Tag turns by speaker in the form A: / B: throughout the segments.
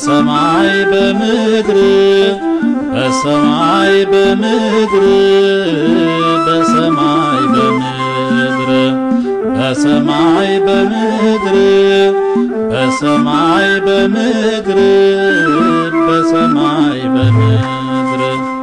A: በሰማይ በምድር በሰማይ በምድር በሰማይ በምድር በሰማይ በምድር በሰማይ በምድር በሰማይ በምድር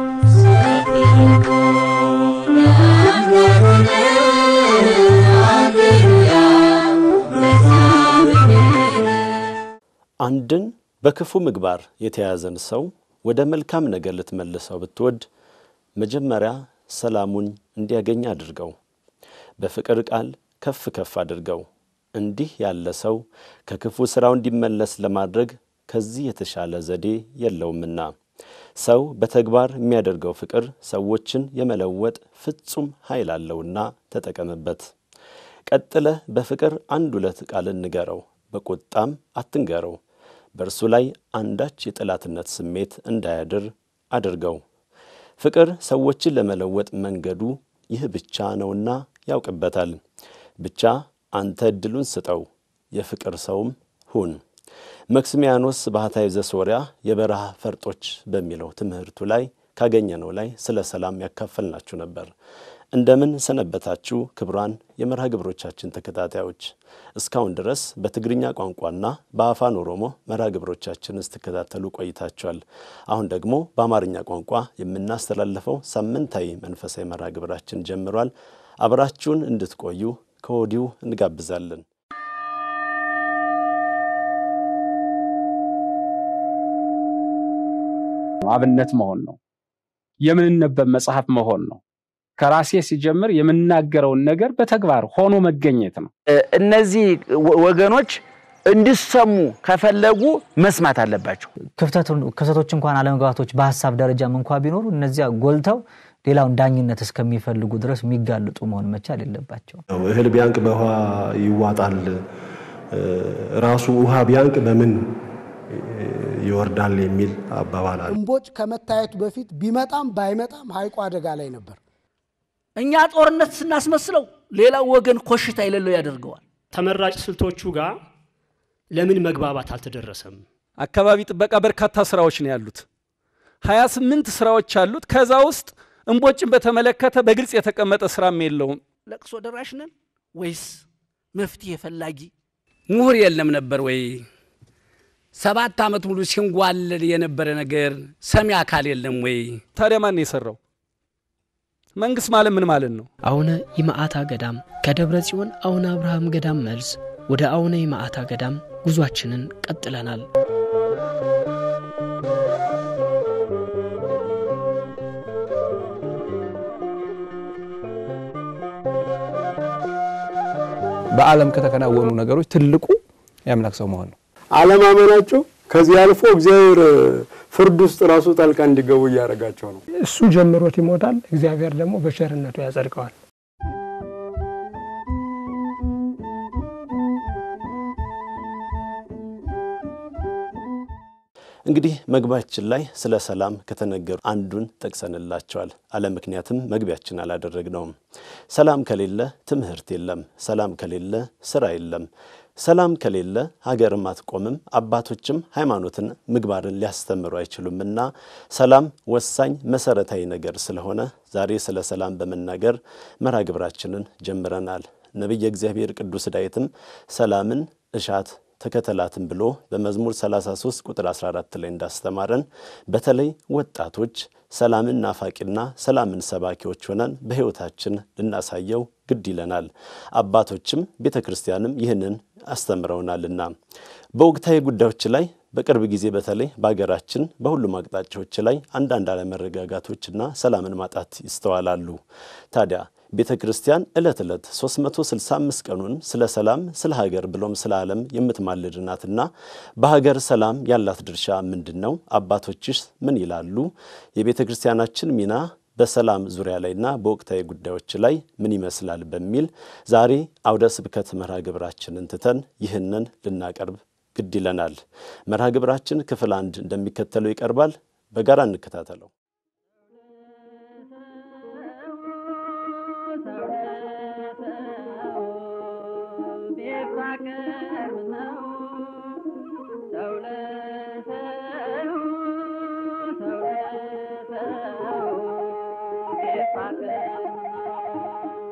B: አንድን በክፉ ምግባር የተያዘን ሰው ወደ መልካም ነገር ልትመልሰው ብትወድ መጀመሪያ ሰላሙን እንዲያገኝ አድርገው፣ በፍቅር ቃል ከፍ ከፍ አድርገው። እንዲህ ያለ ሰው ከክፉ ሥራው እንዲመለስ ለማድረግ ከዚህ የተሻለ ዘዴ የለውምና ሰው በተግባር የሚያደርገው ፍቅር ሰዎችን የመለወጥ ፍጹም ኃይል አለውና ተጠቀምበት። ቀጥለህ በፍቅር አንድ ሁለት ቃልን ንገረው፣ በቁጣም አትንገረው። በእርሱ ላይ አንዳች የጠላትነት ስሜት እንዳያድር አድርገው። ፍቅር ሰዎችን ለመለወጥ መንገዱ ይህ ብቻ ነውና ያውቅበታል። ብቻ አንተ ዕድሉን ስጠው፣ የፍቅር ሰውም ሁን። መክስሚያኖስ ባህታዊ ዘሶርያ የበረሃ ፈርጦች በሚለው ትምህርቱ ላይ ካገኘነው ላይ ስለ ሰላም ያካፈልናችሁ ነበር። እንደምን ሰነበታችሁ ክቡራን የመርሃ ግብሮቻችን ተከታታዮች። እስካሁን ድረስ በትግርኛ ቋንቋና በአፋን ኦሮሞ መርሃ ግብሮቻችን ስትከታተሉ ቆይታችኋል። አሁን ደግሞ በአማርኛ ቋንቋ የምናስተላልፈው ሳምንታዊ መንፈሳዊ መርሃ ግብራችን ጀምሯል። አብራችሁን እንድትቆዩ ከወዲሁ እንጋብዛለን።
C: አብነት መሆን ነው። የምንነበብ መጽሐፍ መሆን ነው። ከራሴ ሲጀምር የምናገረውን ነገር በተግባር ሆኖ መገኘት ነው።
D: እነዚህ ወገኖች እንዲሰሙ ከፈለጉ መስማት አለባቸው።
E: ክፍተቶች እንኳን አለመግባባቶች በሀሳብ ደረጃም እንኳ ቢኖሩ እነዚያ ጎልተው ሌላውን ዳኝነት እስከሚፈልጉ ድረስ የሚጋልጡ መሆን መቻል የለባቸው።
F: እህል ቢያንቅ በውሃ ይዋጣል፣ ራሱ ውሃ ቢያንቅ በምን ይወርዳል የሚል አባባል አለ።
G: እምቦጭ ከመታየቱ በፊት ቢመጣም ባይመጣም ሐይቁ አደጋ ላይ ነበር።
H: እኛ ጦርነት ስናስመስለው ሌላው ወገን ኮሽታ የሌለው ያደርገዋል።
I: ተመራጭ ስልቶቹ ጋር ለምን መግባባት አልተደረሰም?
J: አካባቢ ጥበቃ በርካታ ስራዎች ነው ያሉት። ሀያ ስምንት ስራዎች አሉት። ከዛ ውስጥ እምቦጭን በተመለከተ በግልጽ የተቀመጠ ስራም የለውም።
H: ለቅሶ ደራሽ ነን ወይስ መፍትሄ ፈላጊ?
K: ምሁር የለም ነበር ወይ? ሰባት ዓመት ሙሉ ሲንጓለል የነበረ ነገር ሰሚ አካል የለም ወይ?
J: ታዲያ ማን የሰራው? መንግስት ማለት ምን ማለት ነው?
L: አቡነ ይምዓታ ገዳም ከደብረ ጽዮን አቡነ አብርሃም ገዳም መልስ ወደ አቡነ ይምዓታ ገዳም ጉዟችንን ቀጥለናል።
M: በዓለም ከተከናወኑ ነገሮች ትልቁ የአምላክ ሰው መሆን ነው።
N: አለማመናቸው ከዚህ አልፎ እግዚአብሔር ፍርድ ውስጥ ራሱ ጣልቃ እንዲገቡ እያደረጋቸው ነው።
O: እሱ ጀምሮት ይሞታል፣ እግዚአብሔር ደግሞ በቸርነቱ ያጸድቀዋል።
B: እንግዲህ መግቢያችን ላይ ስለ ሰላም ከተነገሩ አንዱን ጠቅሰንላቸዋል። አለ ምክንያትም መግቢያችን አላደረግነውም። ሰላም ከሌለ ትምህርት የለም። ሰላም ከሌለ ስራ የለም። ሰላም ከሌለ ሀገርም አትቆምም። አባቶችም ሃይማኖትን፣ ምግባርን ሊያስተምሩ አይችሉምና ሰላም ወሳኝ መሰረታዊ ነገር ስለሆነ ዛሬ ስለ ሰላም በመናገር መርሃ ግብራችንን ጀምረናል። ነቢየ እግዚአብሔር ቅዱስ ዳዊትም ሰላምን እሻት ተከተላትን ብሎ በመዝሙር 33 ቁጥር 14 ላይ እንዳስተማረን በተለይ ወጣቶች ሰላምን ናፋቂና ሰላምን ሰባኪዎች ሆነን በሕይወታችን ልናሳየው ግድ ይለናል። አባቶችም ቤተ ክርስቲያንም ይህንን አስተምረውናልና በወቅታዊ ጉዳዮች ላይ በቅርብ ጊዜ በተለይ በሀገራችን በሁሉም አቅጣጫዎች ላይ አንዳንድ አለመረጋጋቶችና ሰላምን ማጣት ይስተዋላሉ። ታዲያ ቤተ ክርስቲያን ዕለት ዕለት 365 ቀኑን ስለ ሰላም፣ ስለ ሀገር ብሎም ስለ ዓለም የምትማልድ ናትና በሀገር ሰላም ያላት ድርሻ ምንድን ነው? አባቶችስ ምን ይላሉ? የቤተ ክርስቲያናችን ሚና በሰላም ዙሪያ ላይና በወቅታዊ ጉዳዮች ላይ ምን ይመስላል? በሚል ዛሬ አውደ ስብከት መርሃ ግብራችንን ትተን ይህንን ልናቀርብ ግድ ይለናል። መርሃ ግብራችን ክፍል አንድ እንደሚከተለው ይቀርባል። በጋራ እንከታተለው።
P: ቢፋቀር ነው ሰው ለሰው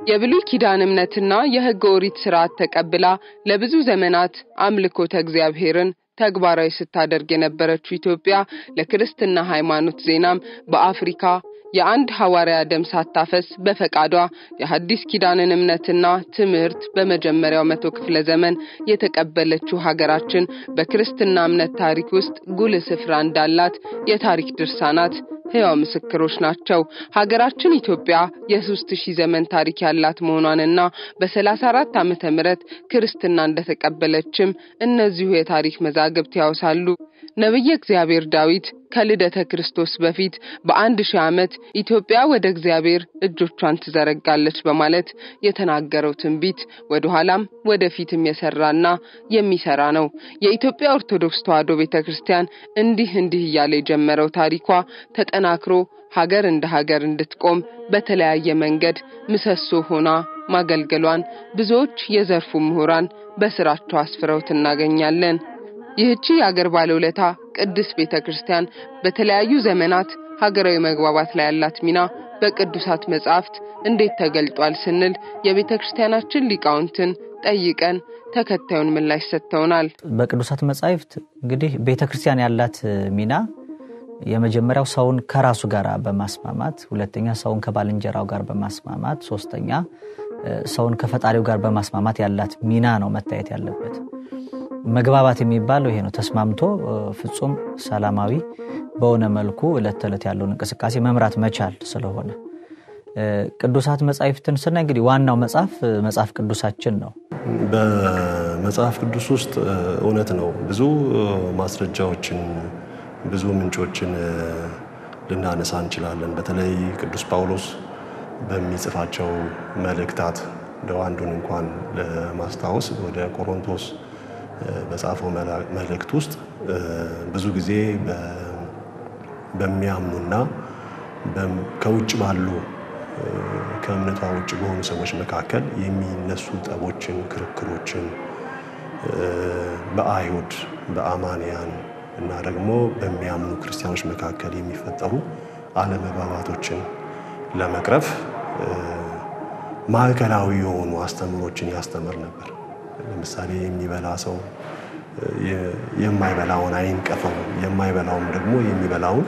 P: የብሉይ ኪዳን እምነትና የሕገ ኦሪት ስርዓት ተቀብላ ለብዙ ዘመናት አምልኮተ እግዚአብሔርን ተግባራዊ ስታደርግ የነበረችው ኢትዮጵያ ለክርስትና ሃይማኖት ዜናም በአፍሪካ የአንድ ሐዋርያ ደም ሳታፈስ በፈቃዷ የሐዲስ ኪዳንን እምነትና ትምህርት በመጀመሪያው መቶ ክፍለ ዘመን የተቀበለችው ሀገራችን በክርስትና እምነት ታሪክ ውስጥ ጉልህ ስፍራ እንዳላት የታሪክ ድርሳናት ሕያው ምስክሮች ናቸው። ሀገራችን ኢትዮጵያ የሶስት ሺህ ዘመን ታሪክ ያላት መሆኗንና በሰላሳ አራት ዓመተ ምህረት ክርስትና እንደተቀበለችም እነዚሁ የታሪክ መዛግብት ያወሳሉ። ነቢየ እግዚአብሔር ዳዊት ከልደተ ክርስቶስ በፊት በአንድ ሺህ ዓመት ኢትዮጵያ ወደ እግዚአብሔር እጆቿን ትዘረጋለች በማለት የተናገረው ትንቢት ወደ ኋላም ወደፊትም የሰራና የሚሰራ ነው። የኢትዮጵያ ኦርቶዶክስ ተዋሕዶ ቤተ ክርስቲያን እንዲህ እንዲህ እያለ የጀመረው ታሪኳ ተጠናክሮ ሀገር እንደ ሀገር እንድትቆም በተለያየ መንገድ ምሰሶ ሆና ማገልገሏን ብዙዎች የዘርፉ ምሁራን በስራቸው አስፍረውት እናገኛለን። ይህቺ የአገር ባለውለታ ቅድስት ቤተ ክርስቲያን በተለያዩ ዘመናት ሀገራዊ መግባባት ላይ ያላት ሚና በቅዱሳት መጻሕፍት እንዴት ተገልጧል ስንል የቤተ ክርስቲያናችን ሊቃውንትን ጠይቀን ተከታዩን ምላሽ ሰጥተውናል።
E: በቅዱሳት መጻሕፍት እንግዲህ ቤተ ክርስቲያን ያላት ሚና የመጀመሪያው ሰውን ከራሱ ጋር በማስማማት ሁለተኛ ሰውን ከባልንጀራው ጋር በማስማማት ሶስተኛ ሰውን ከፈጣሪው ጋር በማስማማት ያላት ሚና ነው መታየት ያለበት። መግባባት የሚባለው ይሄ ነው። ተስማምቶ ፍጹም ሰላማዊ በሆነ መልኩ ዕለት ተዕለት ያለውን እንቅስቃሴ መምራት መቻል ስለሆነ ቅዱሳት መጻሕፍትን ስናይ እንግዲህ ዋናው መጽሐፍ መጽሐፍ ቅዱሳችን ነው።
F: በመጽሐፍ ቅዱስ ውስጥ እውነት ነው ብዙ ማስረጃዎችን ብዙ ምንጮችን ልናነሳ እንችላለን። በተለይ ቅዱስ ጳውሎስ በሚጽፋቸው መልእክታት እንደው አንዱን እንኳን ለማስታወስ ወደ ቆሮንቶስ በጻፈው መልእክት ውስጥ ብዙ ጊዜ በሚያምኑና ከውጭ ባሉ ከእምነቷ ውጭ በሆኑ ሰዎች መካከል የሚነሱ ጠቦችን፣ ክርክሮችን በአይሁድ በአማንያን እና ደግሞ በሚያምኑ ክርስቲያኖች መካከል የሚፈጠሩ አለመግባባቶችን ለመቅረፍ ማዕከላዊ የሆኑ አስተምሮችን ያስተምር ነበር። ለምሳሌ የሚበላ ሰው የማይበላውን አይንቀፈው፣ የማይበላውም ደግሞ የሚበላውን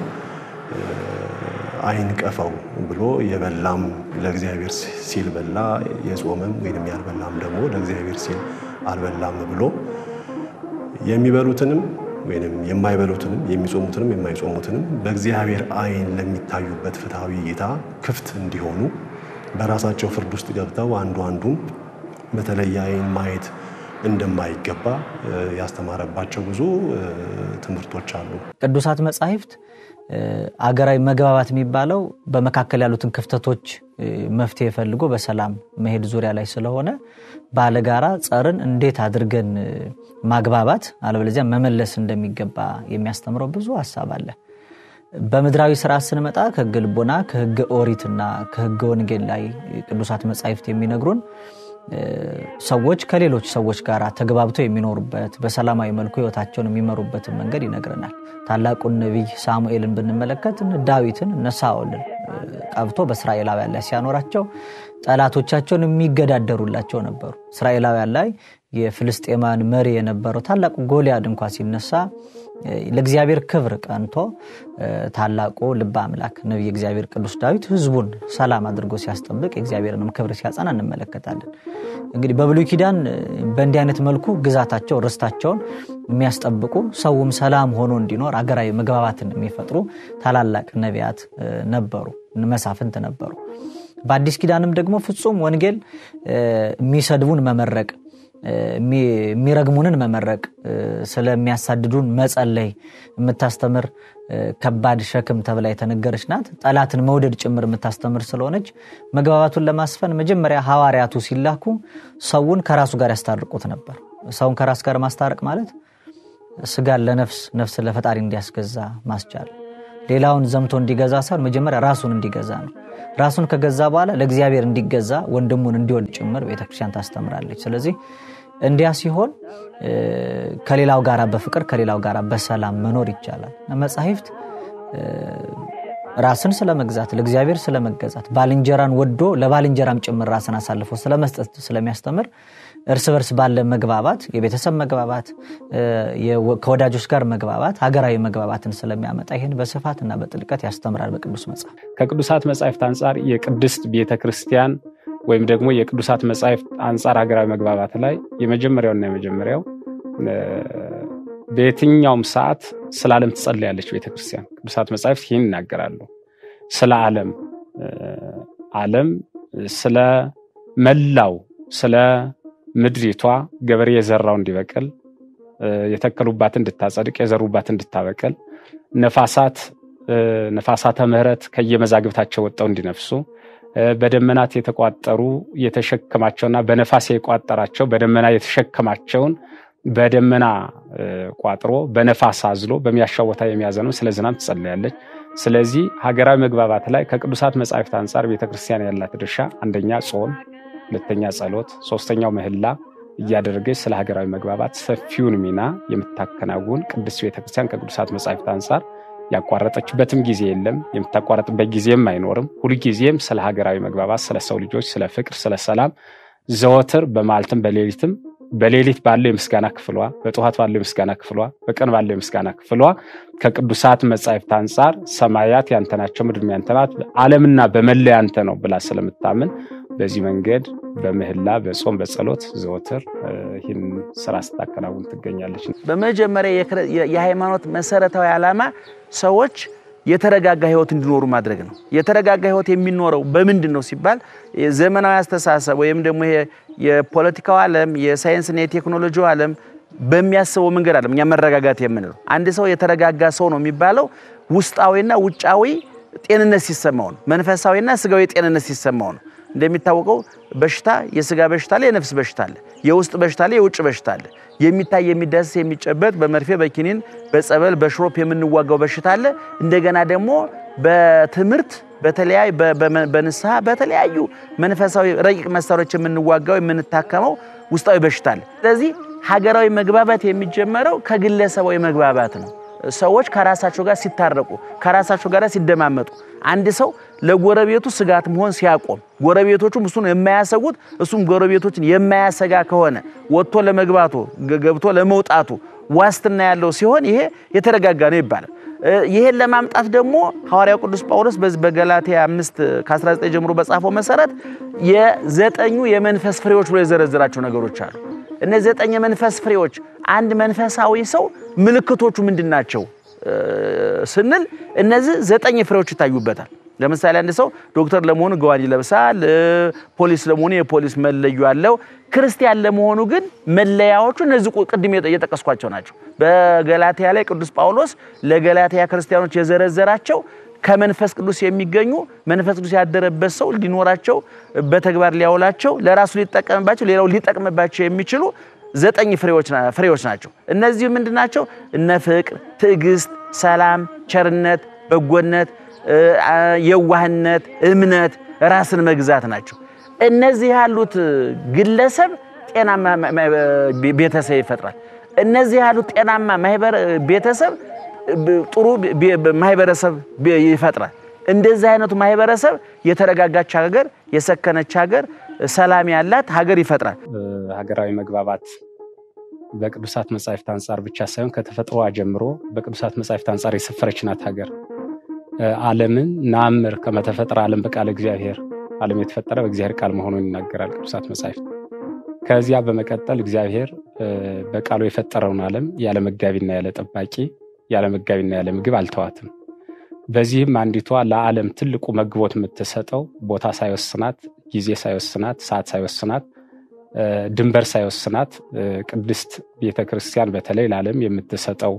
F: አይንቀፈው ብሎ የበላም ለእግዚአብሔር ሲል በላ፣ የጾመም ወይም ያልበላም ደግሞ ለእግዚአብሔር ሲል አልበላም ብሎ የሚበሉትንም ወይም የማይበሉትንም የሚጾሙትንም የማይጾሙትንም በእግዚአብሔር ዓይን ለሚታዩበት ፍትሐዊ እይታ ክፍት እንዲሆኑ በራሳቸው ፍርድ ውስጥ ገብተው አንዱ አንዱን በተለየ ዓይን ማየት እንደማይገባ ያስተማረባቸው ብዙ ትምህርቶች አሉ።
E: ቅዱሳት መጻሕፍት አገራዊ መግባባት የሚባለው በመካከል ያሉትን ክፍተቶች መፍትሄ ፈልጎ በሰላም መሄድ ዙሪያ ላይ ስለሆነ ባለጋራ ጸርን እንዴት አድርገን ማግባባት አለበለዚያ መመለስ እንደሚገባ የሚያስተምረው ብዙ ሀሳብ አለ። በምድራዊ ስርዓት ስንመጣ ከሕገ ልቦና ከሕገ ኦሪትና ከሕገ ወንጌል ላይ ቅዱሳት መጻሕፍት የሚነግሩን ሰዎች ከሌሎች ሰዎች ጋር ተግባብተው የሚኖሩበት በሰላማዊ መልኩ ህይወታቸውን የሚመሩበትን መንገድ ይነግረናል። ታላቁን ነቢይ ሳሙኤልን ብንመለከት ዳዊትን እነ ሳኦልን ቀብቶ በእስራኤላውያን ላይ ሲያኖራቸው ጠላቶቻቸውን የሚገዳደሩላቸው ነበሩ። እስራኤላውያን ላይ የፍልስጤማን መሪ የነበረው ታላቁ ጎልያድ እንኳ ሲነሳ ለእግዚአብሔር ክብር ቀንቶ ታላቁ ልበ አምላክ ነቢይ እግዚአብሔር ቅዱስ ዳዊት ህዝቡን ሰላም አድርጎ ሲያስጠብቅ የእግዚአብሔርንም ክብር ሲያጸና እንመለከታለን። እንግዲህ በብሉይ ኪዳን በእንዲህ አይነት መልኩ ግዛታቸው ርስታቸውን የሚያስጠብቁ ሰውም ሰላም ሆኖ እንዲኖር አገራዊ መግባባትን የሚፈጥሩ ታላላቅ ነቢያት ነበሩ፣ መሳፍንት ነበሩ። በአዲስ ኪዳንም ደግሞ ፍጹም ወንጌል የሚሰድቡን መመረቅ የሚረግሙንን መመረቅ ስለሚያሳድዱን መጸለይ የምታስተምር ከባድ ሸክም ተብላ የተነገረች ናት። ጠላትን መውደድ ጭምር የምታስተምር ስለሆነች መግባባቱን ለማስፈን መጀመሪያ ሐዋርያቱ ሲላኩ ሰውን ከራሱ ጋር ያስታርቁት ነበር። ሰውን ከራስ ጋር ማስታረቅ ማለት ስጋን ለነፍስ ነፍስን ለፈጣሪ እንዲያስገዛ ማስቻል፣ ሌላውን ዘምቶ እንዲገዛ ሳይሆን መጀመሪያ ራሱን እንዲገዛ ነው። ራሱን ከገዛ በኋላ ለእግዚአብሔር እንዲገዛ ወንድሙን እንዲወድ ጭምር ቤተክርስቲያን ታስተምራለች። ስለዚህ እንዲያ ሲሆን ከሌላው ጋር በፍቅር ከሌላው ጋር በሰላም መኖር ይቻላል። መጻሕፍት ራስን ስለመግዛት ለእግዚአብሔር ስለመገዛት ባልንጀራን ወዶ ለባልንጀራም ጭምር ራስን አሳልፎ ስለመስጠት ስለሚያስተምር እርስ በርስ ባለ መግባባት የቤተሰብ መግባባት ከወዳጆች ጋር መግባባት ሀገራዊ መግባባትን ስለሚያመጣ ይህን በስፋትና በጥልቀት ያስተምራል በቅዱስ መጽሐፍ
C: ከቅዱሳት መጻሕፍት አንጻር የቅድስት ቤተ ክርስቲያን ወይም ደግሞ የቅዱሳት መጻሕፍት አንጻር ሀገራዊ መግባባት ላይ የመጀመሪያውና የመጀመሪያው በየትኛውም ሰዓት ስለ ዓለም ትጸልያለች ቤተክርስቲያን። ቅዱሳት መጻሕፍት ይህን ይናገራሉ። ስለ ዓለም ዓለም ስለ መላው ስለ ምድሪቷ ገበሬ የዘራው እንዲበቅል የተከሉባት እንድታጸድቅ የዘሩባት እንድታበቅል ነፋሳት ነፋሳተ ምሕረት ከየመዛግብታቸው ወጣው እንዲነፍሱ በደመናት የተቋጠሩ የተሸከማቸውና በነፋስ የቋጠራቸው በደመና የተሸከማቸውን በደመና ቋጥሮ በነፋስ አዝሎ በሚያሻው ቦታ የሚያዘነው ስለ ዝናብ ትጸልያለች። ስለዚህ ሀገራዊ መግባባት ላይ ከቅዱሳት መጻሕፍት አንጻር ቤተክርስቲያን ያላት ድርሻ አንደኛ ጾም፣ ሁለተኛ ጸሎት፣ ሶስተኛው ምህላ እያደረገች ስለ ሀገራዊ መግባባት ሰፊውን ሚና የምታከናውን ቅድስት ቤተክርስቲያን ከቅዱሳት መጻሕፍት አንጻር ያቋረጠችበትም ጊዜ የለም፣ የምታቋረጥበት ጊዜም አይኖርም። ሁልጊዜም ስለ ሀገራዊ መግባባት፣ ስለ ሰው ልጆች፣ ስለ ፍቅር፣ ስለ ሰላም ዘወትር በማለትም በሌሊትም በሌሊት ባለው የምስጋና ክፍሏ፣ በጠዋት ባለው የምስጋና ክፍሏ፣ በቀን ባለው የምስጋና ክፍሏ ከቅዱሳት መጻሕፍት አንጻር ሰማያት ያንተ ናቸው፣ ምድር ያንተ ናት፣ ዓለምና በመላ ያንተ ነው ብላ ስለምታምን በዚህ መንገድ በምህላ በጾም በጸሎት ዘወትር ይህን ስራ ስታከናውን ትገኛለች።
D: በመጀመሪያ የሃይማኖት መሰረታዊ ዓላማ ሰዎች የተረጋጋ ህይወት እንዲኖሩ ማድረግ ነው። የተረጋጋ ህይወት የሚኖረው በምንድን ነው ሲባል ዘመናዊ አስተሳሰብ ወይም ደግሞ ይሄ የፖለቲካው ዓለም የሳይንስና የቴክኖሎጂው ዓለም በሚያስበው መንገድ አለም እኛ መረጋጋት የምንለው አንድ ሰው የተረጋጋ ሰው ነው የሚባለው ውስጣዊና ውጫዊ ጤንነት ሲሰማው ነው። መንፈሳዊና ስጋዊ ጤንነት ሲሰማው ነው። እንደሚታወቀው በሽታ የስጋ በሽታ አለ፣ የነፍስ በሽታ አለ፣ የውስጥ በሽታ አለ፣ የውጭ በሽታ አለ። የሚታይ የሚዳስስ የሚጨበጥ በመርፌ በኪኒን በጸበል በሽሮፕ የምንዋጋው በሽታ አለ። እንደገና ደግሞ በትምህርት በተለያዩ በንስሐ በተለያዩ መንፈሳዊ ረቂቅ መሳሪያዎች የምንዋጋው የምንታከመው ውስጣዊ በሽታ አለ። ስለዚህ ሀገራዊ መግባባት የሚጀመረው ከግለሰባዊ መግባባት ነው። ሰዎች ከራሳቸው ጋር ሲታረቁ፣ ከራሳቸው ጋር ሲደማመጡ፣ አንድ ሰው ለጎረቤቱ ስጋት መሆን ሲያቆም፣ ጎረቤቶቹም እሱን የማያሰጉት እሱም ጎረቤቶችን የማያሰጋ ከሆነ ወጥቶ ለመግባቱ ገብቶ ለመውጣቱ ዋስትና ያለው ሲሆን ይሄ የተረጋጋ ነው ይባላል። ይሄን ለማምጣት ደግሞ ሐዋርያው ቅዱስ ጳውሎስ በዚህ በገላትያ 5 ከ19 ጀምሮ በጻፈው መሰረት የዘጠኙ የመንፈስ ፍሬዎች ብሎ የዘረዘራቸው ነገሮች አሉ። እነዚህ ዘጠኝ የመንፈስ ፍሬዎች አንድ መንፈሳዊ ሰው ምልክቶቹ ምንድን ናቸው ስንል እነዚህ ዘጠኝ ፍሬዎች ይታዩበታል። ለምሳሌ አንድ ሰው ዶክተር ለመሆኑ ገዋን ይለብሳል። ፖሊስ ለመሆኑ የፖሊስ መለዮ አለው። ክርስቲያን ለመሆኑ ግን መለያዎቹ እነዚህ ቅድም የጠቀስኳቸው ናቸው። በገላትያ ላይ ቅዱስ ጳውሎስ ለገላትያ ክርስቲያኖች የዘረዘራቸው ከመንፈስ ቅዱስ የሚገኙ መንፈስ ቅዱስ ያደረበት ሰው ሊኖራቸው በተግባር ሊያውላቸው ለራሱ ሊጠቀምባቸው ሌላው ሊጠቅምባቸው የሚችሉ ዘጠኝ ፍሬዎች ናቸው። እነዚህ ምንድን ናቸው? እነ ፍቅር፣ ትዕግስት፣ ሰላም፣ ቸርነት፣ በጎነት፣ የዋህነት፣ እምነት፣ ራስን መግዛት ናቸው። እነዚህ ያሉት ግለሰብ ጤናማ ቤተሰብ ይፈጥራል። እነዚህ ያሉት ጤናማ ቤተሰብ ጥሩ ማህበረሰብ ይፈጥራል። እንደዚህ አይነቱ ማህበረሰብ የተረጋጋች ሀገር፣ የሰከነች ሀገር፣ ሰላም ያላት ሀገር ይፈጥራል።
C: ሀገራዊ መግባባት በቅዱሳት መጻሕፍት አንጻር ብቻ ሳይሆን ከተፈጥሮዋ ጀምሮ በቅዱሳት መጻሕፍት አንጻር የሰፈረች ናት ሀገር። ዓለምን ናምር ከመተፈጠረ ዓለም በቃለ እግዚአብሔር ዓለም የተፈጠረ በእግዚአብሔር ቃል መሆኑን ይናገራል ቅዱሳት መጻሕፍት። ከዚያ በመቀጠል እግዚአብሔር በቃሉ የፈጠረውን ዓለም ያለ መጋቢና ያለ ጠባቂ ያለ መጋቢና ያለ ምግብ አልተዋትም። በዚህም አንዲቷ ለዓለም ትልቁ መግቦት የምትሰጠው ቦታ ሳይወስናት፣ ጊዜ ሳይወስናት፣ ሰዓት ሳይወስናት፣ ድንበር ሳይወስናት ቅድስት ቤተ ክርስቲያን በተለይ ለዓለም የምትሰጠው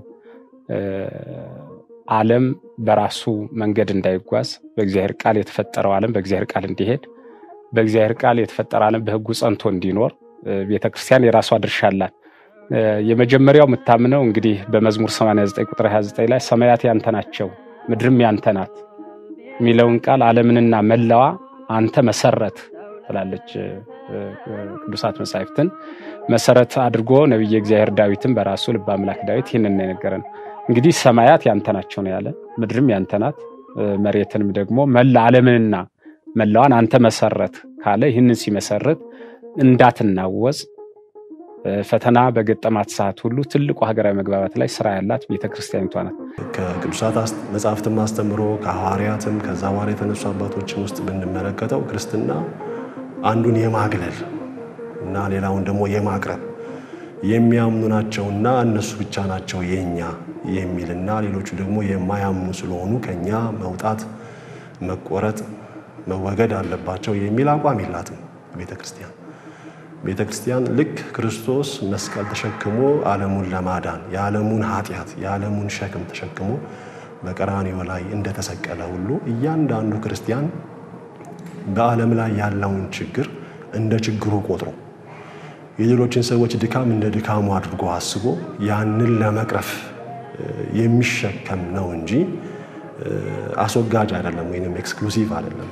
C: ዓለም በራሱ መንገድ እንዳይጓዝ በእግዚአብሔር ቃል የተፈጠረው ዓለም በእግዚአብሔር ቃል እንዲሄድ በእግዚአብሔር ቃል የተፈጠረ ዓለም በሕጉ ጸንቶ እንዲኖር ቤተ ክርስቲያን የራሷ ድርሻ አላት። የመጀመሪያው የምታምነው እንግዲህ በመዝሙር 89 ቁጥር 29 ላይ ሰማያት ያንተ ናቸው ምድርም ያንተ ናት የሚለውን ቃል ዓለምንና መላዋ አንተ መሰረት ትላለች። ቅዱሳት መጻሕፍትን መሰረት አድርጎ ነቢየ እግዚአብሔር ዳዊትን በራሱ ልበ አምላክ ዳዊት ይህንን የነገረን እንግዲህ ሰማያት ያንተ ናቸው ነው ያለ። ምድርም ያንተ ናት፣ መሬትንም ደግሞ መላ ዓለምንና መላዋን አንተ መሰረት ካለ ይህንን ሲመሰርት እንዳትናወጽ ፈተና በገጠማት ሰዓት ሁሉ ትልቁ ሀገራዊ መግባባት ላይ ስራ ያላት ቤተክርስቲያኒቷ ናት።
F: ከቅዱሳት መጽሐፍትም አስተምሮ ከሐዋርያትም ከዛ በኋላ የተነሱ አባቶችም ውስጥ ብንመለከተው ክርስትና አንዱን የማግለል እና ሌላውን ደግሞ የማቅረብ የሚያምኑ ናቸውና እነሱ ብቻ ናቸው የኛ የሚልና ሌሎቹ ደግሞ የማያምኑ ስለሆኑ ከኛ መውጣት፣ መቆረጥ፣ መወገድ አለባቸው የሚል አቋም የላትም ቤተ ክርስቲያን። ቤተ ክርስቲያን ልክ ክርስቶስ መስቀል ተሸክሞ ዓለሙን ለማዳን የዓለሙን ኃጢአት የዓለሙን ሸክም ተሸክሞ በቀራንዮ ላይ እንደተሰቀለ ሁሉ እያንዳንዱ ክርስቲያን በዓለም ላይ ያለውን ችግር እንደ ችግሩ ቆጥሮ የሌሎችን ሰዎች ድካም እንደ ድካሙ አድርጎ አስቦ ያንን ለመቅረፍ የሚሸከም ነው እንጂ አስወጋጅ አይደለም፣ ወይም ኤክስክሉሲቭ አይደለም።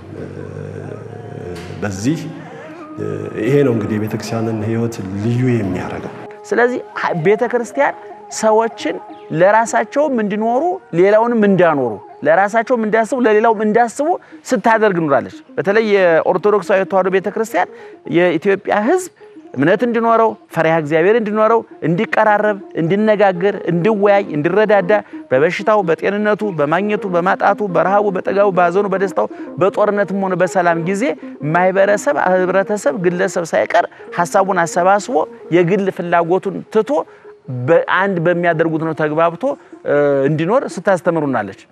F: በዚህ ይሄ ነው እንግዲህ የቤተክርስቲያንን ሕይወት ልዩ የሚያደርገው።
D: ስለዚህ ቤተ ክርስቲያን ሰዎችን ለራሳቸውም እንዲኖሩ ሌላውንም እንዳኖሩ ለራሳቸውም እንዲያስቡ ለሌላውም እንዲያስቡ ስታደርግ ኑራለች። በተለይ የኦርቶዶክሳዊ ተዋሕዶ ቤተ ክርስቲያን የኢትዮጵያ ሕዝብ እምነት እንዲኖረው ፈሪሃ እግዚአብሔር እንዲኖረው እንዲቀራረብ፣ እንዲነጋገር፣ እንዲወያይ፣ እንዲረዳዳ በበሽታው፣ በጤንነቱ፣ በማግኘቱ፣ በማጣቱ፣ በረሃቡ፣ በጠጋቡ፣ በሐዘኑ፣ በደስታው፣ በጦርነትም ሆነ በሰላም ጊዜ ማህበረሰብ፣ ህብረተሰብ፣ ግለሰብ ሳይቀር ሀሳቡን አሰባስቦ የግል ፍላጎቱን ትቶ በአንድ በሚያደርጉት ነው ተግባብቶ እንዲኖር ስታስተምሩናለች።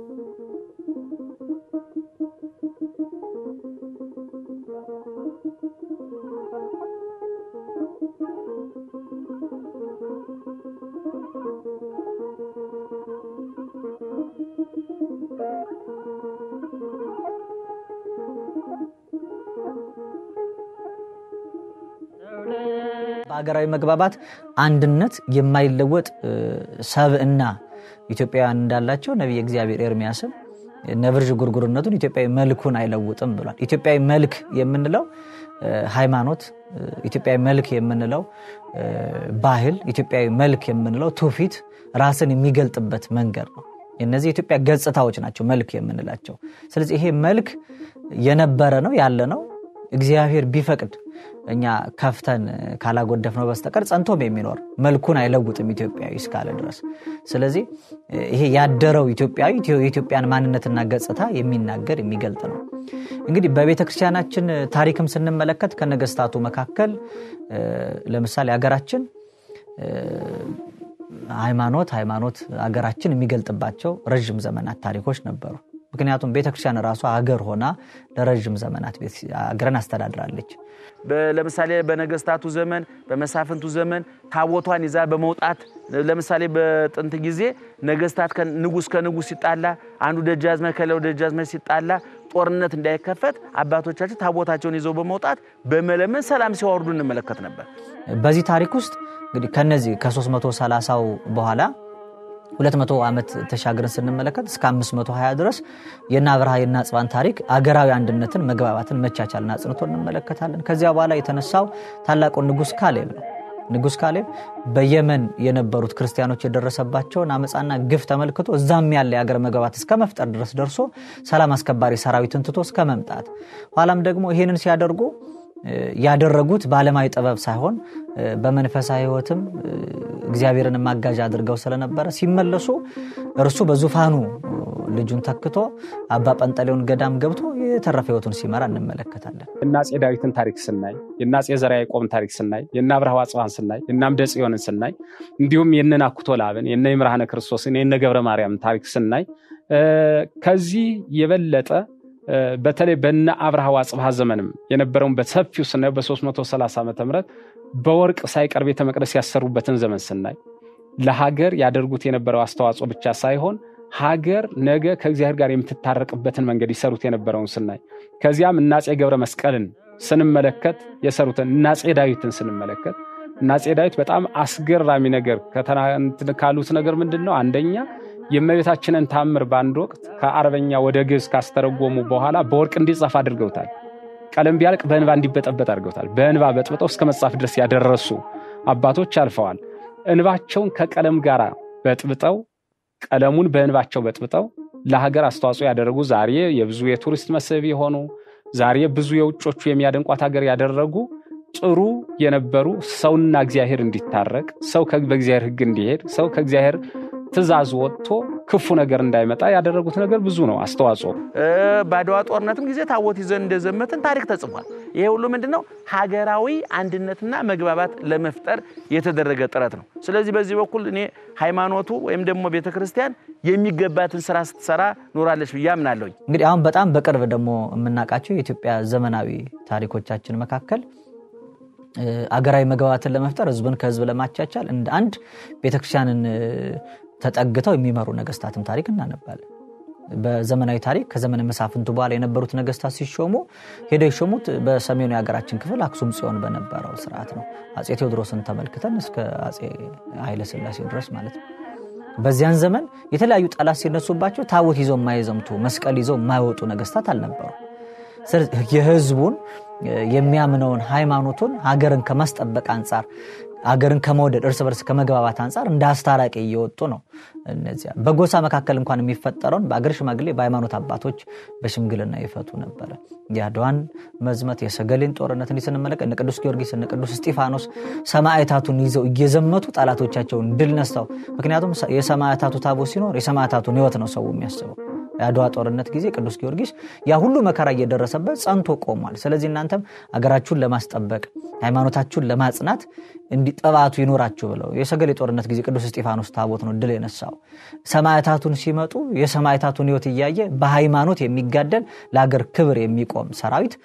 E: በሀገራዊ መግባባት አንድነት የማይለወጥ ሰብእና ኢትዮጵያውያን እንዳላቸው ነቢይ እግዚአብሔር ኤርሚያስም ነብር ዥንጉርጉርነቱን ኢትዮጵያዊ መልኩን አይለውጥም ብሏል። ኢትዮጵያዊ መልክ የምንለው ሃይማኖት፣ ኢትዮጵያዊ መልክ የምንለው ባህል፣ ኢትዮጵያዊ መልክ የምንለው ትውፊት ራስን የሚገልጥበት መንገድ ነው። እነዚህ የኢትዮጵያ ገጽታዎች ናቸው መልክ የምንላቸው። ስለዚህ ይሄ መልክ የነበረ ነው ያለ ነው። እግዚአብሔር ቢፈቅድ እኛ ከፍተን ካላጎደፍነው በስተቀር ጸንቶም የሚኖር መልኩን አይለውጥም ኢትዮጵያዊ እስካለ ድረስ። ስለዚህ ይሄ ያደረው ኢትዮጵያዊ የኢትዮጵያን ማንነትና ገጽታ የሚናገር የሚገልጥ ነው። እንግዲህ በቤተ ክርስቲያናችን ታሪክም ስንመለከት ከነገስታቱ መካከል ለምሳሌ ሀገራችን ሃይማኖት ሃይማኖት ሀገራችን የሚገልጥባቸው ረዥም ዘመናት ታሪኮች ነበሩ። ምክንያቱም ቤተክርስቲያን ራሷ ሀገር ሆና ለረዥም ዘመናት ሀገርን አስተዳድራለች።
D: ለምሳሌ በነገስታቱ ዘመን በመሳፍንቱ ዘመን ታቦቷን ይዛ በመውጣት ለምሳሌ በጥንት ጊዜ ነገስታት ንጉስ ከንጉስ ሲጣላ አንዱ ደጃዝማች ከሌላው ደጃዝማች ሲጣላ ጦርነት እንዳይከፈት አባቶቻችን ታቦታቸውን ይዘው በመውጣት በመለመን ሰላም ሲያወርዱ እንመለከት ነበር።
E: በዚህ ታሪክ ውስጥ እንግዲህ ከነዚህ ከ330ው በኋላ 200 ዓመት ተሻግረን ስንመለከት እስከ 520 ድረስ የእነ አብርሃ የእነ አጽባን ታሪክ አገራዊ አንድነትን፣ መግባባትን፣ መቻቻልን አጽንቶ እንመለከታለን። ከዚያ በኋላ የተነሳው ታላቁ ንጉስ ካሌብ ነው። ንጉስ ካሌብ በየመን የነበሩት ክርስቲያኖች የደረሰባቸውን አመፃና ግፍ ተመልክቶ እዛም ያለ የአገር መግባባት እስከ መፍጠር ድረስ ደርሶ ሰላም አስከባሪ ሰራዊትን ትቶ እስከ መምጣት ኋላም ደግሞ ይህንን ሲያደርጉ ያደረጉት በዓለማዊ ጥበብ ሳይሆን በመንፈሳዊ ሕይወትም እግዚአብሔርን ማጋዣ አድርገው ስለነበረ ሲመለሱ እርሱ በዙፋኑ ልጁን ተክቶ አባ ጰንጠሌዎን ገዳም ገብቶ የተረፈ ሕይወቱን ሲመራ እንመለከታለን።
C: የእነ አፄ ዳዊትን ታሪክ ስናይ፣ የእነ አፄ ዘርዓ ያዕቆብን ታሪክ ስናይ፣ የእነ አብርሃ ወአጽብሃን ስናይ፣ የእነ አምደ ጽዮንን ስናይ እንዲሁም የእነ ናኩቶ ለአብን የእነ ይምርሃነ ክርስቶስን የእነ ገብረ ማርያም ታሪክ ስናይ ከዚህ የበለጠ በተለይ በነ አብርሃ ወአጽብሃ ዘመንም የነበረውን በሰፊው ስናየው በ330 ዓመተ ምህረት በወርቅ ሳይቀር ቤተ መቅደስ ያሰሩበትን ዘመን ስናይ ለሀገር ያደርጉት የነበረው አስተዋጽኦ ብቻ ሳይሆን ሀገር ነገ ከእግዚአብሔር ጋር የምትታረቅበትን መንገድ ይሰሩት የነበረውን ስናይ ከዚያም እነ አፄ ገብረ መስቀልን ስንመለከት የሰሩትን እነ አፄ ዳዊትን ስንመለከት እነ አፄ ዳዊት በጣም አስገራሚ ነገር ካሉት ነገር ምንድን ነው? አንደኛ የእመቤታችንን ታምር በአንድ ወቅት ከአረበኛ ወደ ግዕዝ ካስተረጎሙ በኋላ በወርቅ እንዲጻፍ አድርገውታል። ቀለም ቢያልቅ በእንባ እንዲበጠበጥ አድርገውታል። በእንባ በጥብጠው እስከ መጻፍ ድረስ ያደረሱ አባቶች አልፈዋል። እንባቸውን ከቀለም ጋር በጥብጠው ቀለሙን በእንባቸው በጥብጠው ለሀገር አስተዋጽኦ ያደረጉ ዛሬ የብዙ የቱሪስት መስህብ የሆኑ ዛሬ ብዙ የውጮቹ የሚያደንቋት ሀገር ያደረጉ ጥሩ የነበሩ ሰውና እግዚአብሔር እንዲታረቅ ሰው በእግዚአብሔር ሕግ እንዲሄድ ሰው ከእግዚአብሔር ትእዛዝ ወጥቶ ክፉ ነገር እንዳይመጣ ያደረጉት ነገር ብዙ ነው አስተዋጽኦ።
D: በአድዋ ጦርነትም ጊዜ ታቦት ይዘን እንደዘመትን ታሪክ ተጽፏል። ይሄ ሁሉ ምንድን ነው? ሀገራዊ አንድነትና መግባባት ለመፍጠር የተደረገ ጥረት ነው። ስለዚህ በዚህ በኩል እኔ ሃይማኖቱ ወይም ደግሞ ቤተ ክርስቲያን የሚገባትን ስራ ስትሰራ ኖራለች ብዬ አምናለሁኝ።
E: እንግዲህ አሁን በጣም በቅርብ ደግሞ የምናውቃቸው የኢትዮጵያ ዘመናዊ ታሪኮቻችን መካከል አገራዊ መግባባትን ለመፍጠር ህዝብን ከህዝብ ለማቻቻል እንደ አንድ ቤተክርስቲያንን ተጠግተው የሚመሩ ነገስታትን ታሪክ እናነባለን። በዘመናዊ ታሪክ ከዘመነ መሳፍንቱ በኋላ የነበሩት ነገስታት ሲሾሙ ሄደው የሾሙት በሰሜኑ የሀገራችን ክፍል አክሱም ጽዮን በነበረው ስርዓት ነው። አፄ ቴዎድሮስን ተመልክተን እስከ አፄ ኃይለስላሴ ድረስ ማለት ነው። በዚያን ዘመን የተለያዩ ጠላት ሲነሱባቸው ታቦት ይዘው የማይዘምቱ መስቀል ይዘው የማይወጡ ነገስታት አልነበሩ። የህዝቡን የሚያምነውን ሃይማኖቱን ሀገርን ከማስጠበቅ አንጻር ሀገርን ከመውደድ እርስ በርስ ከመግባባት አንጻር እንደ አስታራቂ እየወጡ ነው። እነዚያ በጎሳ መካከል እንኳን የሚፈጠረውን በአገር ሽማግሌ በሃይማኖት አባቶች በሽምግልና ይፈቱ ነበረ። የአድዋን መዝመት የሰገሌን ጦርነት እንዲህ ስንመለከት እነ ቅዱስ ጊዮርጊስ እነ ቅዱስ እስጢፋኖስ ሰማዕታቱን ይዘው እየዘመቱ ጠላቶቻቸውን ድል ነስተው፣ ምክንያቱም የሰማዕታቱ ታቦት ሲኖር የሰማዕታቱን ህይወት ነው ሰው የሚያስበው። የአድዋ ጦርነት ጊዜ ቅዱስ ጊዮርጊስ ያ ሁሉ መከራ እየደረሰበት ጸንቶ ቆሟል። ስለዚህ እናንተም አገራችሁን ለማስጠበቅ ሃይማኖታችሁን ለማጽናት እንዲጠባቱ ይኖራችሁ ብለው የሰገሌ ጦርነት ጊዜ ቅዱስ እስጢፋኖስ ታቦት ነው ድል የነሳው። ሰማዕታቱን ሲመጡ የሰማዕታቱን ህይወት እያየ በሃይማኖት የሚጋደል ለሀገር ክብር የሚቆም ሰራዊት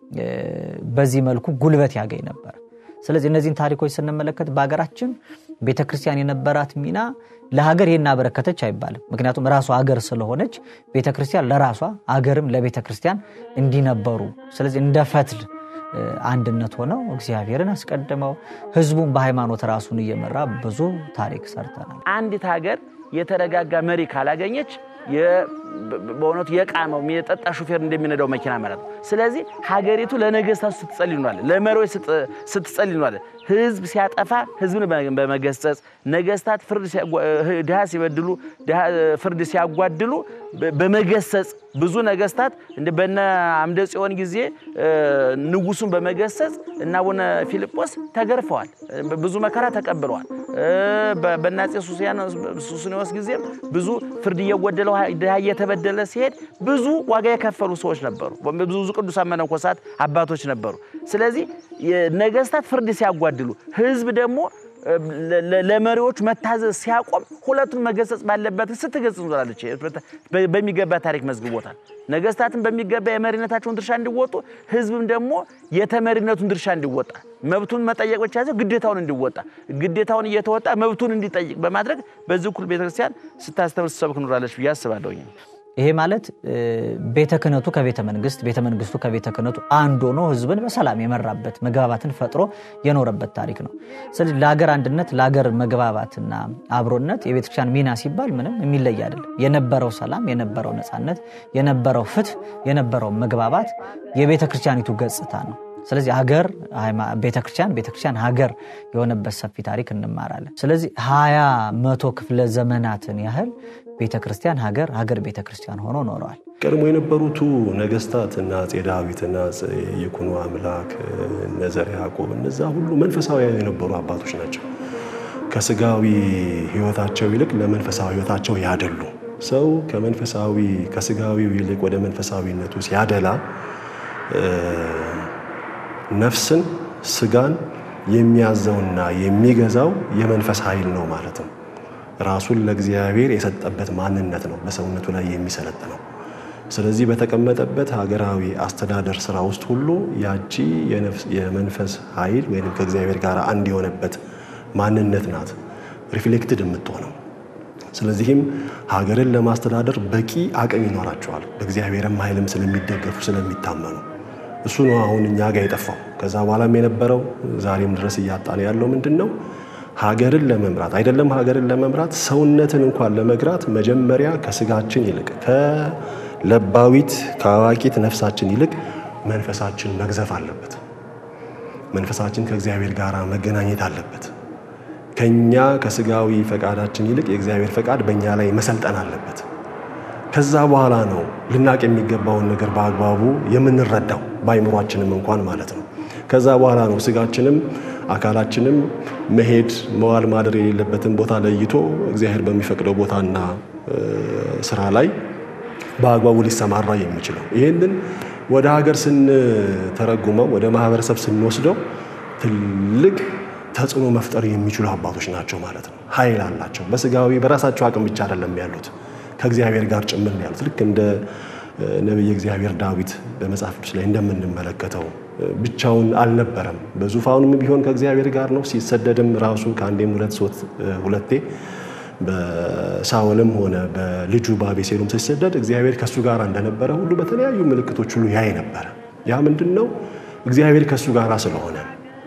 E: በዚህ መልኩ ጉልበት ያገኝ ነበር። ስለዚህ እነዚህን ታሪኮች ስንመለከት በሀገራችን ቤተክርስቲያን የነበራት ሚና ለሀገር ይህን አበረከተች አይባልም። ምክንያቱም ራሷ ሀገር ስለሆነች ቤተክርስቲያን ለራሷ ሀገርም ለቤተክርስቲያን እንዲነበሩ ስለዚህ እንደ ፈትል አንድነት ሆነው እግዚአብሔርን አስቀድመው ህዝቡን በሃይማኖት ራሱን እየመራ ብዙ ታሪክ ሰርተናል።
D: አንዲት ሀገር የተረጋጋ መሪ ካላገኘች በእውነቱ የቃመው የጠጣ ሹፌር እንደሚነዳው መኪና ማለት ነው። ስለዚህ ሀገሪቱ ለነገስታቱ ስትጸልይ እንዋለን፣ ለመሪዎች ስትጸልይ እንዋለን። ህዝብ ሲያጠፋ ህዝብን በመገሰጽ ነገስታት ድሃ ሲበድሉ ፍርድ ሲያጓድሉ በመገሰጽ ብዙ ነገስታት በነ አምደ ጽዮን ጊዜ ንጉሱን በመገሰጽ እና አቡነ ፊልጶስ ተገርፈዋል፣ ብዙ መከራ ተቀብለዋል። በእነ አፄ ሱስንዮስ ጊዜም ብዙ ፍርድ እየጎደለው ድሃ እየተበደለ ሲሄድ ብዙ ዋጋ የከፈሉ ሰዎች ነበሩ። ብዙ ቅዱሳን መነኮሳት አባቶች ነበሩ። ስለዚህ ነገስታት ፍርድ ሲያጓድሉ ህዝብ ደግሞ ለመሪዎች መታዘዝ ሲያቆም ሁለቱን መገሰጽ ባለበት ስትገጽ ኖራለች። በሚገባ ታሪክ መዝግቦታል። ነገስታትን በሚገባ የመሪነታቸውን ድርሻ እንዲወጡ፣ ህዝብም ደግሞ የተመሪነቱን ድርሻ እንዲወጣ፣ መብቱን መጠየቅ ብቻ ሳይሆን ግዴታውን እንዲወጣ፣ ግዴታውን እየተወጣ መብቱን እንዲጠይቅ በማድረግ በዚህ እኩል ቤተክርስቲያን ስታስተምር ስትሰብክ ኖራለች ብዬ አስባለሁኝ።
E: ይሄ ማለት ቤተ ክህነቱ ከቤተ መንግስት፣ ቤተ መንግስቱ ከቤተ ክህነቱ አንድ ሆኖ ህዝብን በሰላም የመራበት መግባባትን ፈጥሮ የኖረበት ታሪክ ነው። ስለዚህ ለሀገር አንድነት፣ ለሀገር መግባባትና አብሮነት የቤተክርስቲያን ሚና ሲባል ምንም የሚለይ አይደለም። የነበረው ሰላም፣ የነበረው ነፃነት፣ የነበረው ፍትህ፣ የነበረው መግባባት የቤተ ክርስቲያኒቱ ገጽታ ነው። ስለዚህ ሀገር ቤተክርስቲያን ቤተክርስቲያን ሀገር የሆነበት ሰፊ ታሪክ እንማራለን። ስለዚህ ሀያ መቶ ክፍለ ዘመናትን ያህል ቤተክርስቲያን ሀገር ሀገር ቤተክርስቲያን ሆኖ ኖረዋል።
F: ቀድሞ የነበሩቱ ነገስታት እና አፄ ዳዊት እና ይኩኖ አምላክ እነ ዘርዓ ያዕቆብ እነዛ ሁሉ መንፈሳዊያን የነበሩ አባቶች ናቸው። ከስጋዊ ህይወታቸው ይልቅ ለመንፈሳዊ ህይወታቸው ያደሉ ሰው ከመንፈሳዊ ከስጋዊው ይልቅ ወደ መንፈሳዊነቱ ሲያደላ ነፍስን ስጋን የሚያዘውና የሚገዛው የመንፈስ ኃይል ነው ማለት ነው። ራሱን ለእግዚአብሔር የሰጠበት ማንነት ነው በሰውነቱ ላይ የሚሰለጥነው። ስለዚህ በተቀመጠበት ሀገራዊ አስተዳደር ስራ ውስጥ ሁሉ ያቺ የመንፈስ ኃይል ወይም ከእግዚአብሔር ጋር አንድ የሆነበት ማንነት ናት ሪፍሌክትድ የምትሆነው። ስለዚህም ሀገርን ለማስተዳደር በቂ አቅም ይኖራቸዋል። በእግዚአብሔርም ኃይልም ስለሚደገፉ ስለሚታመኑ እሱ ነው አሁን እኛ ጋር የጠፋው። ከዛ በኋላም የነበረው ዛሬም ድረስ እያጣን ያለው ምንድን ነው? ሀገርን ለመምራት አይደለም ሀገርን ለመምራት ሰውነትን እንኳን ለመግራት መጀመሪያ ከስጋችን ይልቅ ከለባዊት ከአዋቂት ነፍሳችን ይልቅ መንፈሳችን መግዘፍ አለበት። መንፈሳችን ከእግዚአብሔር ጋር መገናኘት አለበት። ከኛ ከስጋዊ ፈቃዳችን ይልቅ የእግዚአብሔር ፈቃድ በእኛ ላይ መሰልጠን አለበት። ከዛ በኋላ ነው ልናቅ የሚገባውን ነገር በአግባቡ የምንረዳው በአይምሯችንም እንኳን ማለት ነው። ከዛ በኋላ ነው ስጋችንም አካላችንም መሄድ መዋል ማደር የሌለበትን ቦታ ለይቶ እግዚአብሔር በሚፈቅደው ቦታና ስራ ላይ በአግባቡ ሊሰማራ የሚችለው። ይህንን ወደ ሀገር ስንተረጉመው ወደ ማህበረሰብ ስንወስደው ትልቅ ተጽዕኖ መፍጠር የሚችሉ አባቶች ናቸው ማለት ነው። ኃይል አላቸው። በስጋዊ በራሳቸው አቅም ብቻ አይደለም ያሉት ከእግዚአብሔር ጋር ጭምር ነው ያሉት። ልክ እንደ ነቢየ እግዚአብሔር ዳዊት በመጽሐፍ ቅዱስ ላይ እንደምንመለከተው ብቻውን አልነበረም። በዙፋኑም ቢሆን ከእግዚአብሔር ጋር ነው። ሲሰደድም ራሱ ከአንዴም ሁለት ሶስት ሁለቴ በሳኦልም ሆነ በልጁ በአቤሴሎም ሲሰደድ እግዚአብሔር ከእሱ ጋር እንደነበረ ሁሉ በተለያዩ ምልክቶች ሁሉ ያይ ነበረ። ያ ምንድን ነው? እግዚአብሔር ከእሱ ጋር ስለሆነ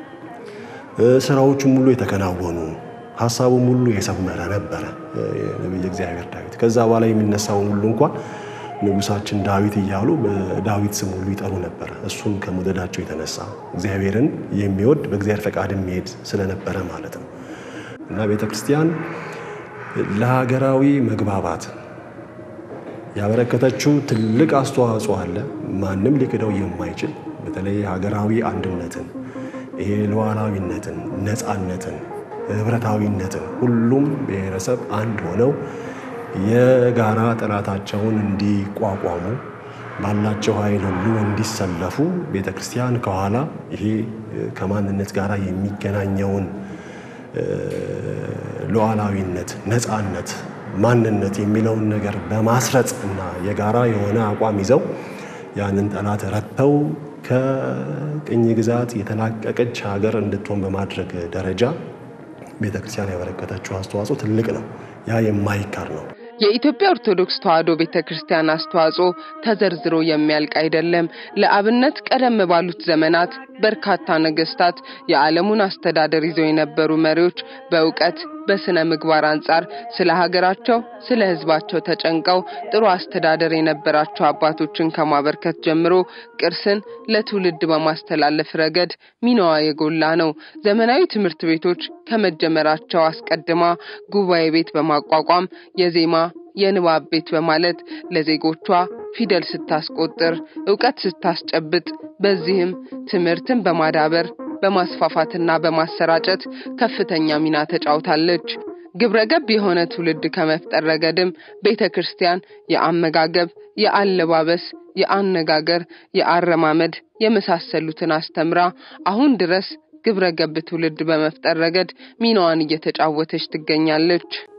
F: ስራዎቹም ሁሉ የተከናወኑ ሀሳቡም ሁሉ የሰመረ ነበረ ነቢየ እግዚአብሔር ዳዊት። ከዛ በኋላ የሚነሳውን ሁሉ እንኳን ንጉሳችን ዳዊት እያሉ በዳዊት ስም ሁሉ ይጠሩ ነበረ። እሱን ከመውደዳቸው የተነሳ እግዚአብሔርን የሚወድ በእግዚአብሔር ፈቃድ የሚሄድ ስለነበረ ማለት ነው እና ቤተ ክርስቲያን ለሀገራዊ መግባባት ያበረከተችው ትልቅ አስተዋጽኦ አለ። ማንም ሊክደው የማይችል በተለይ ሀገራዊ አንድነትን፣ ይሄ ሉዓላዊነትን፣ ነፃነትን፣ ህብረታዊነትን ሁሉም ብሔረሰብ አንድ ሆነው የጋራ ጠላታቸውን እንዲቋቋሙ ባላቸው ኃይል ሁሉ እንዲሰለፉ ቤተ ክርስቲያን ከኋላ ይሄ ከማንነት ጋር የሚገናኘውን ሉዓላዊነት፣ ነፃነት፣ ማንነት የሚለውን ነገር በማስረጽ እና የጋራ የሆነ አቋም ይዘው ያንን ጠላት ረድተው ከቅኝ ግዛት የተላቀቀች ሀገር እንድትሆን በማድረግ ደረጃ ቤተ ክርስቲያን ያበረከተችው አስተዋጽኦ ትልቅ ነው። ያ የማይካር ነው።
P: የኢትዮጵያ ኦርቶዶክስ ተዋሕዶ ቤተ ክርስቲያን አስተዋጽኦ ተዘርዝሮ የሚያልቅ አይደለም። ለአብነት ቀደም ባሉት ዘመናት በርካታ ነገስታት፣ የዓለሙን አስተዳደር ይዘው የነበሩ መሪዎች በእውቀት በስነ ምግባር አንጻር ስለ ሀገራቸው፣ ስለ ሕዝባቸው ተጨንቀው ጥሩ አስተዳደር የነበራቸው አባቶችን ከማበርከት ጀምሮ ቅርስን ለትውልድ በማስተላለፍ ረገድ ሚናዋ የጎላ ነው። ዘመናዊ ትምህርት ቤቶች ከመጀመራቸው አስቀድማ ጉባኤ ቤት በማቋቋም የዜማ የንባብ ቤት በማለት ለዜጎቿ ፊደል ስታስቆጥር፣ እውቀት ስታስጨብጥ፣ በዚህም ትምህርትን በማዳበር በማስፋፋትና በማሰራጨት ከፍተኛ ሚና ተጫውታለች። ግብረ ገብ የሆነ ትውልድ ከመፍጠር ረገድም ቤተ ክርስቲያን የአመጋገብ፣ የአለባበስ፣ የአነጋገር፣ የአረማመድ የመሳሰሉትን አስተምራ አሁን ድረስ ግብረ ገብ ትውልድ በመፍጠር ረገድ ሚናዋን እየተጫወተች ትገኛለች።